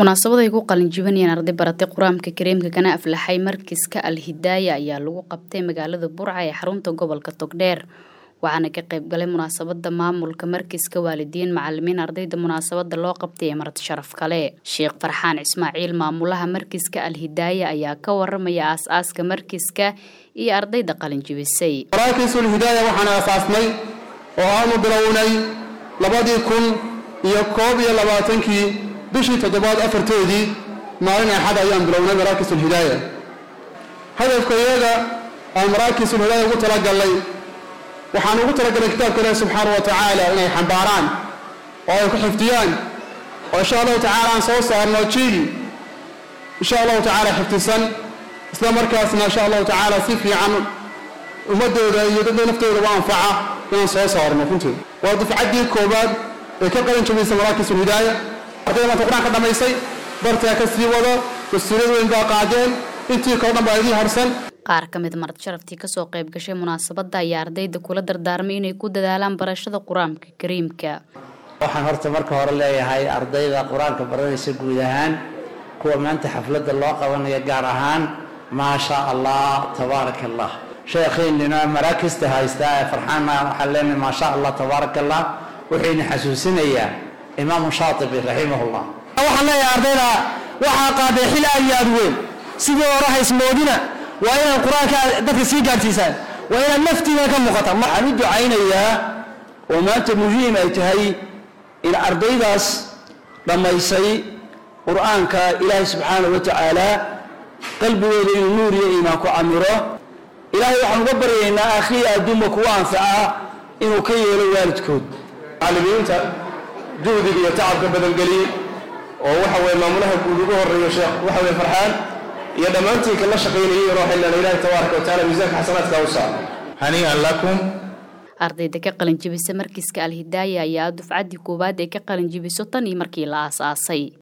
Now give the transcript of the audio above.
munaasabad ay ku qalin jibinayeen arday baratay qur-aanka kariimka kana aflaxay markiska alhidaaya ayaa lagu qabtay magaalada burca ee xarunta gobolka togdheer waxaana ka qayb galay munaasabada maamulka markiska waalidiin macalimiin ardayda munaasabada loo qabtay ee marti sharaf kale sheekh farxaan ismaaciil maamulaha markiska alhidaaya ayaa ka waramaya aas-aaska markiska iyo ardayda qalin jibisay maraakisulhidaaya waxaan aasaasnay oo aanu bilownay labadii kun iyo koob iyo labaatankii bishii toddobaad afartoodii maalin axad ayaan bilownay maraakisulhidaaya hadafka iyaga aan maraakisulhidaaya ugu talagalnay waxaan ugu talagalay kitaabka ilaahi subxaana wa tacaala inay xambaaraan oo ay ku xifdiyaan oo insha allahu tacaala aan soo saarno jiil insha allahu tacaala xifdisan isla markaasna insha allahu tacaala si fiican ummadooda iyo dadda naftoodaba anfaca inaan soo saarno runtii waa dufcaddii koowaad ee ka qalin jabaysa maraakisulhidaaya ardayda maanta qur-aanka dhammaysay bartaa ka sii wado mas-uuliyad weyn baa qaadeen intii kao dhan baa idii harsan qaar ka mid marti sharaftii kasoo qayb gashay munaasabadda ayaa ardayda kula dardaarmay inay ku dadaalaan barashada qur-aanka kariimka waxaan horta marka hore leeyahay ardayda qur-aanka baranaysa guud ahaan kuwa maanta xafladda loo qabanaya gaar ahaan maa shaa allah tabaaraka allah sheekhiinina maraakista haystaa ee farxaana waxaan leenahay maa sha allah tabaaraka allah wuxuyna xasuusinayaa imaamu shaatibi raximahullah waxaan leeyahay ardayda waxaa qaaday xil aad iyo aad weyn sidii hore haysmoodina waa inaad qur-aanka dadka sii gaadhsiisaan waa inaad naftiina ka muuqata waxaan u ducaynayaa oo maanta muhiim ay tahay in ardaydaas dhammaysay qur-aanka ilaahay subxaana wa tacaala qalbigooda inuu nuur iyo iimaan ku camiro ilaahay waxaan uga baryaynaa akhriya adduunba kuwa anfaca inuu ka yeelo waalidkood macallimiinta juhdiga iyo tacabka badangeliyey oo waxa weye maamulaha guud ugu horeeyo sheekh waxa weye farxaan iyo dhammaantii kala shaqaynayay rooxilana ilaahi tabaaraka wa taala miisaanka xasanaadka u saar hanii'an lakum ardayda ka qalin jibisa markiiska alhidaaya ayaa dufcaddii koowaad ee ka qalin jibiso tan iyo markii la aas-aasay